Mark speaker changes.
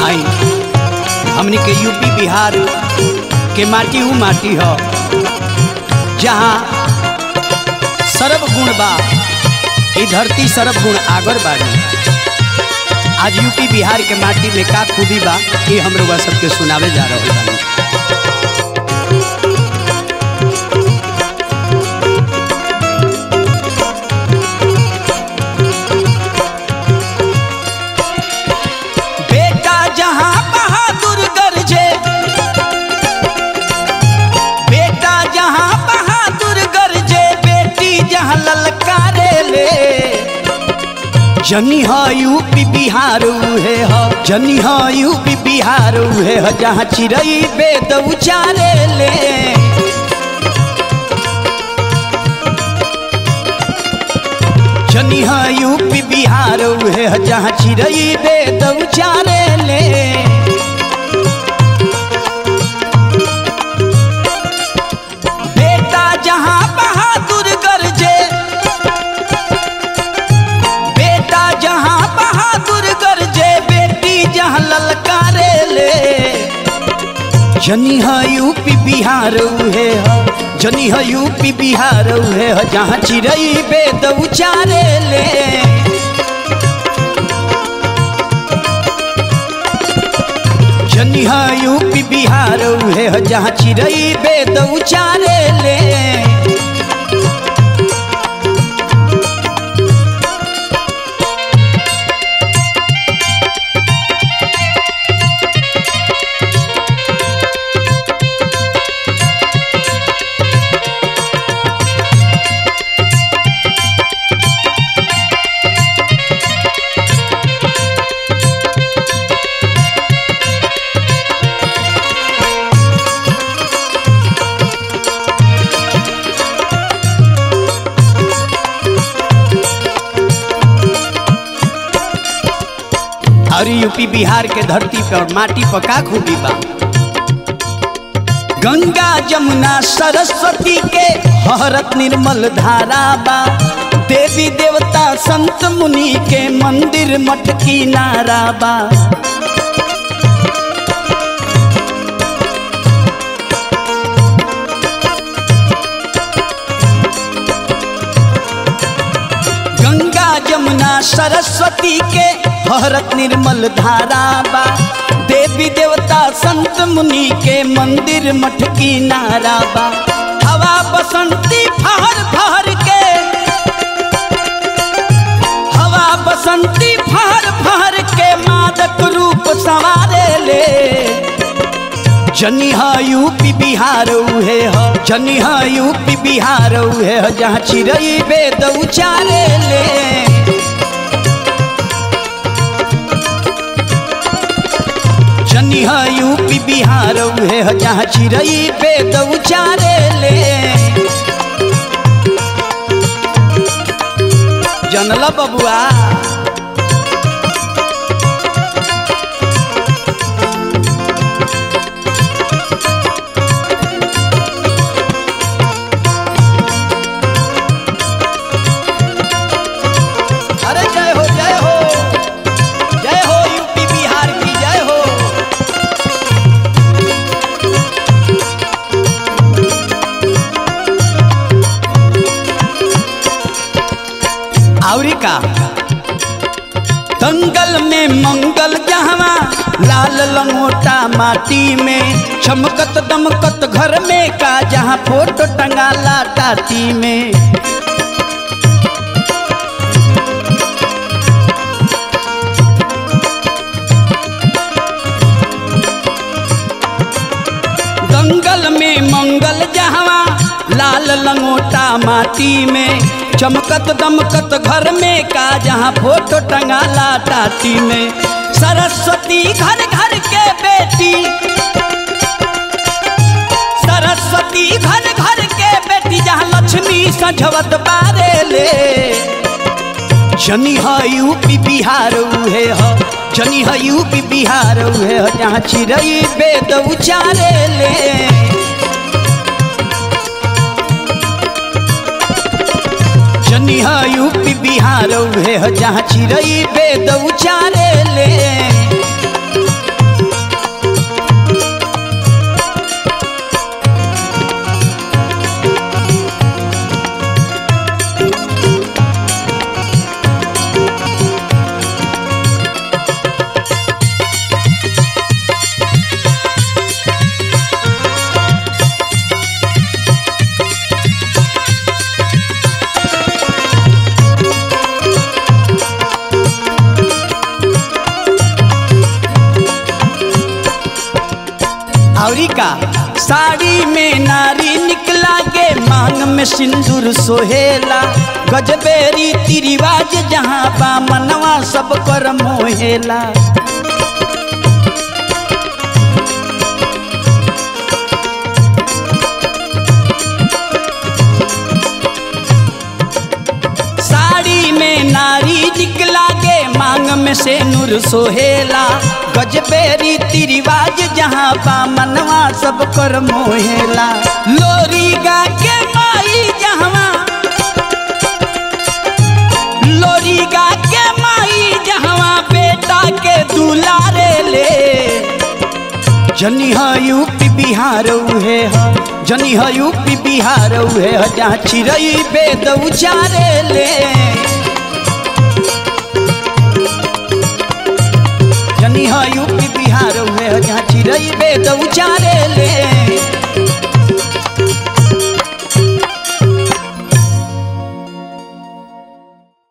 Speaker 1: आई हमनी के यूपी बिहार के माटी ऊ माटी ह जहाँ सर्व गुण बा ई धरती सर्व गुण आगर बाड़ी आज यूपी बिहार के माटी में का खूबी बा ये हम लोग सबके सुनावे जा रहे बानी बेटा जहाँ बहादुर गरजे बेटा जहाँ बहादुर गरजे बेटी जहाँ ललकारे ले जनी ह यूपी बिहार उहे ह जनी ह यूपी बिहार उहे ह जहाँ चिड़ई बेद उचारे ले जनी ह यूपी बिहार उहे ह जहाँ चिड़ई बेद उचारे ले बेटा जहाँ बहादुर गरजे बेटा जहाँ बहादुर गरजे बेटी जहाँ ललकारे ले जनी ह यूपी बिहार उहे ह जनी ह यूपी बिहार उहे ह जहाँ चिड़ई बेद उचारे ले जनी ह यूपी बिहार उहे ह जहाँ चिड़ई बेद उचारे ले और यूपी बिहार के धरती पर माटी पर का खूबी बा गंगा जमुना सरस्वती के हरत निर्मल धारा बा देवी देवता संत मुनि के मंदिर मठ की नारा बा गंगा जमुना सरस्वती के हरत निर्मल धारा बा देवी देवता संत मुनि के मंदिर मठ की नारा बा हवा बसंती फहर फहर के हवा बसंती फहर फहर के मादक रूप संवारे ले जनी ह यूपी बिहार उहे ह जनी ह यूपी बिहार उहे ह जहाँ चिड़ई बेद उचारे ले जनी ह यूपी बिहार उहे ह जहाँ चिड़ई बेद उचारे ले जनला बबुआ अरे जय हो जय हो जय हो यूपी बिहार की जय हो आवरी का दंगल में मंगल जहवा लाल लंगोटा माटी में चमकत दमकत घर में का जहाँ फोटो टंगाला टाटी में दंगल में मंगल जहवा लाल लंगोटा माटी में चमकत दमकत घर में का जहाँ फोटो टंगाला टाटी में सरस्वती घर घर के बेटी सरस्वती घर घर के बेटी जहाँ लक्ष्मी सजवत बारे ले जनी ह यूपी बिहार उहे ह जनी ह यूपी बिहार उहे ह जहाँ चिड़ई बेद उचारे ले जनी ह यूपी बिहार उहे ह जहाँ चिड़ई बेद उचारे ले औरी का साड़ी में नारी निकला के मांग में सिंदूर सोहेला गजबे रीति रिवाज जहाँ बा मनवा सब कर मोहेला साड़ी में नारी निकला के मांग में से नूर सोहेला गजबे रीति रिवाज जहाँ बा मनवा सब कर मोहेला लोरी गा के माई जहाँ लोरी गा के माई जहाँ बेटा के दुलारे ले जनी ह यूपी बिहार उहे ह जनी ह यूपी बिहार उहे ह जहाँ चिड़ई बेद उचारे ले जनी ह यूपी बिहार उहे ह जहाँ चिड़ई बेद उचारे